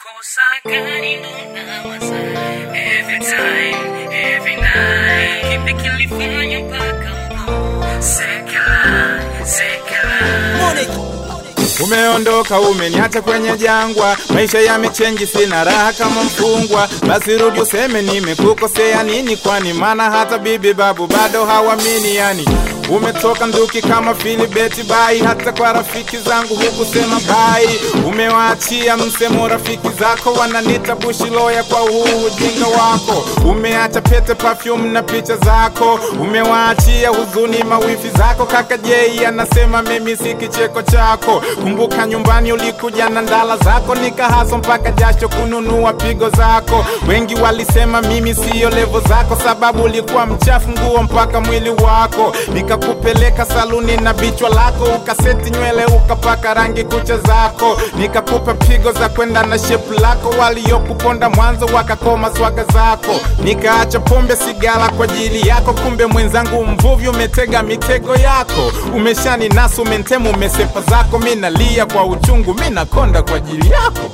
Kosa gani ndo nawaza Every time, every night Kipi kilifanya mpaka uko Sekela, sekela Umeondoka, umeniacha kwenye jangwa, maisha yamechenji, sina raha kama mfungwa. Basi rudi useme nimekukosea nini, kwani maana hata bibi babu bado hawamini. Yani umetoka nduki kama Filibeti bai, hata kwa rafiki zangu hukusema bai. Umewaachia msemo rafiki zako, wananita bushiloya kwa huu ujinga wako. Umeacha pete, perfume na picha zako, umewaachia huzuni mawifi zako. Kaka Jei anasema mimi si kicheko chako. Kumbuka nyumbani ulikuja na ndala zako, nikahaso mpaka jasho kununua pigo zako. Wengi walisema mimi siyo levo zako, sababu ulikuwa mchafu nguo mpaka mwili wako. Nikakupeleka saluni na bichwa lako, ukaseti nywele ukapaka rangi kucha zako. Nikakupa pigo za kwenda na shepu lako, waliokuponda mwanzo wakakoma swaga zako. Nikaacha pombe sigara kwa ajili yako, kumbe mwenzangu mvuvi umetega mitego yako. Umeshani nasu umentemu umesepa zako, mi nalia kwa uchungu, mi nakonda kwa ajili yako.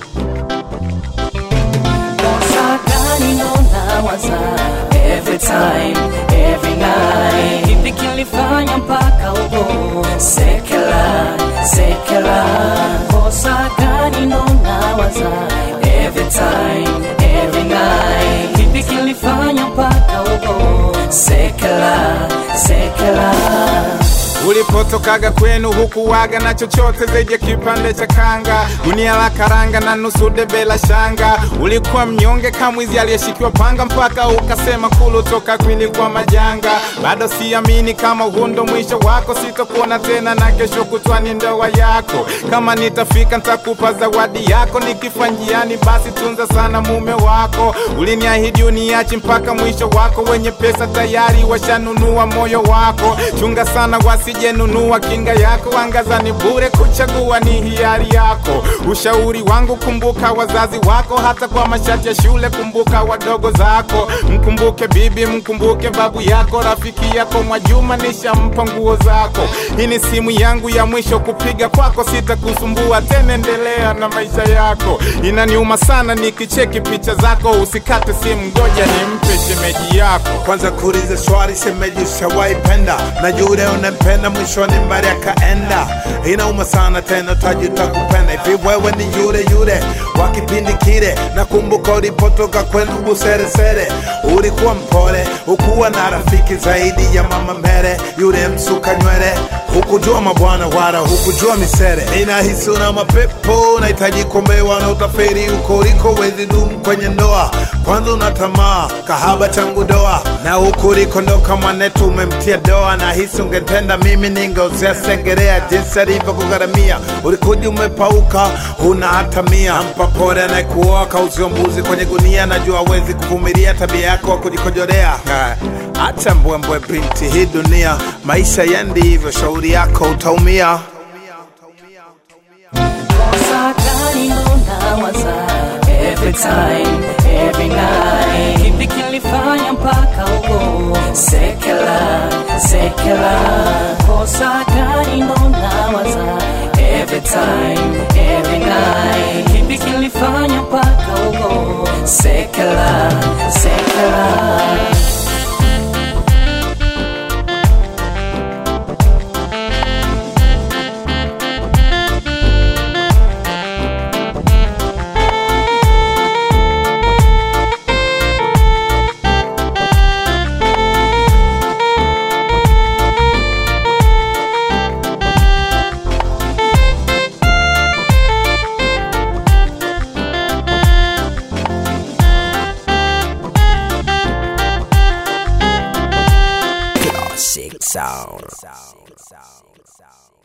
Kosa gani ndo nawaza Every time, every night Kipi kilifanya mpaka uko Sekela, sekela Kosa gani ndo nawaza Every time, every night Kipi kilifanya mpaka uko Sekela, sekela Ulipotokaga kwenu hukuwaga na chochote zaidi ya kipande cha kanga, gunia la karanga na nusu debe la shanga. Ulikuwa mnyonge kamwizi aliyeshikiwa panga, mpaka ukasema kulu toka kwili kwa majanga. Bado siamini kama huu ndo mwisho wako, sitakuona tena na kesho kutwani ndoa yako. Kama nitafika nitakupa zawadi yako, nikifa njiani basi tunza sana mume wako. Uliniahidi uniachi mpaka mwisho wako, wenye pesa tayari washanunua moyo wako. Chunga sana wasijenunua kinga yako, angaza ni bure, kuchagua ni hiari yako. Ushauri wangu, kumbuka wazazi wako, hata kwa mashati ya shule, kumbuka wadogo zako. Mkumbuke bibi, mkumbuke babu yako, rafiki yako Mwajuma nishampa nguo zako. Hii ni simu yangu ya mwisho kupiga kwako, sitakusumbua tena, endelea na maisha yako. Inaniuma sana nikicheki picha zako, usikate simu, ngoja nimpe shemeji yako. kwanza kuuliza swali semeji ushawahi penda na yule unampenda mwishoni mbali akaenda inauma sana tena taji utakupenda hivi wewe ni yule yule wa kipindi kile nakumbuka ulipotoka kwenu buseresere ulikuwa mpole ukuwa na rafiki zaidi ya mama mbele yule msuka nywele hukujua mabwana wala hukujua misere ninahisi una mapepo nahitaji kuombewa na utaferi uko uliko wezi dumu kwenye ndoa kwanza una tamaa kahaba tangu doa na huku ulikondoka mwanetu umemtia doa na hisi ungetenda mimi ningeozea sengerea jinsi alivyokugharamia ulikuja umepauka huna hata mia mpa pole anayekuoa kauzio mbuzi kwenye gunia najua awezi kuvumilia tabia yako wa kujikojolea Ah, acha mbwembwe binti hii dunia maisha yendi hivyo shauri yako utaumia Kosa gani ndo nawaza Every time, every night Kipi kilifanya mpaka uko Sekela, sekela Kosa gani ndo nawaza Every time, every night Kipi kilifanya mpaka uko Sekela, sekela Classic sound.